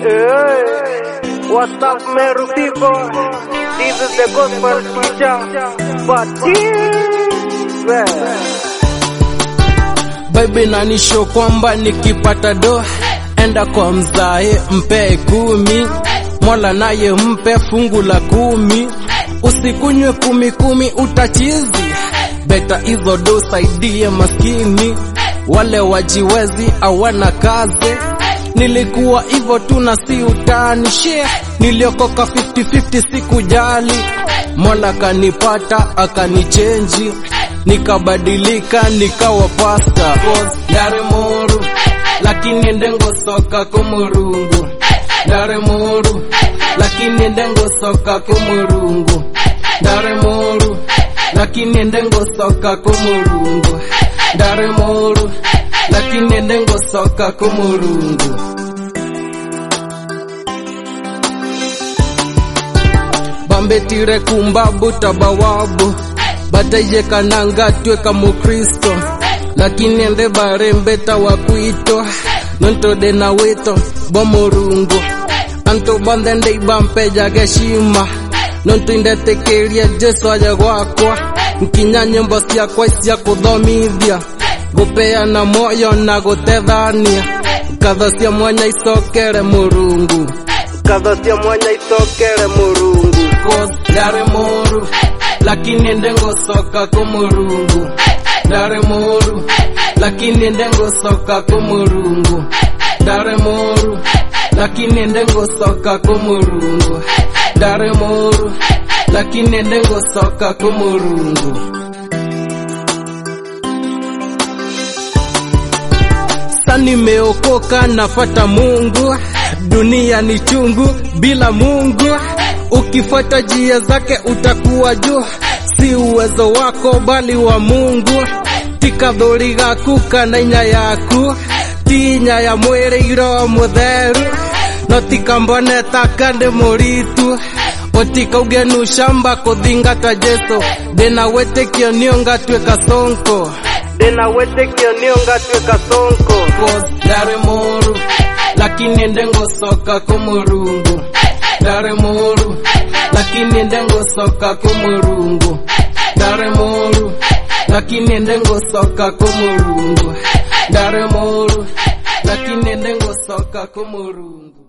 Hey, what's up, Meru people? This is the gospel teacher, but well. Bible inanisho kwamba nikipata do enda kwa mzae mpe kumi, Mola naye mpe fungu la kumi. Usikunywe kumi kumi utachizi, beta hizo do saidie maskini, wale wajiwezi awana kazi. Nilikuwa hivyo tu na si utani share, niliokoka 50-50 sikujali, Mola kanipata akanichenji nikabadilika nikawa pasta ndare moru lakini ndengo soka kumurungu ndare moru lakini ndengo soka kumurungu ndare moru lakini ndengo soka kumurungu ndare moru lakini ndengo soka kumurungu bambetire kumbabu tabawabu bataye kananga tweka mukristo lakini ende barembeta wa kwito nontode na wito bomurungu anto bandende ibampeja geshima nonto indetekeria jesu aja gwakwa nkinya nyimbo ciakwa cia kuthomithia gupeana moyo na gutethania katho cia mwanya icokere murungu Katho cia mwanya icokere murungu ndare muru lakini ndengo soka kumurungu ndare muru lakini ndengo soka kumurungu ndare muru lakini ndengo soka kumurungu ndare muru lakini ndengo soka kumurungu Sasa nimeokoka nafata Mungu, dunia ni chungu bila Mungu. Ukifuata njia zake utakuwa juu, si uwezo wako bali wa Mungu. Tikathuri gaku kana inya yaku, ti inya ya mwĩrĩ iro mutheru, no tikamboneta kandi mũritu ũtikauge nu shamba kũthingata Jesu, ndĩna wĩtĩkio nĩũngatuĩka sonko ndina wĩtĩkio nĩũngatuĩka sonko ndare moru lakini ndengo soka kumurungu ndare moru lakini ndengo soka kumurungu ndare moru lakini ndengo soka kumurungu ndare moru lakini ndengo soka kumurungu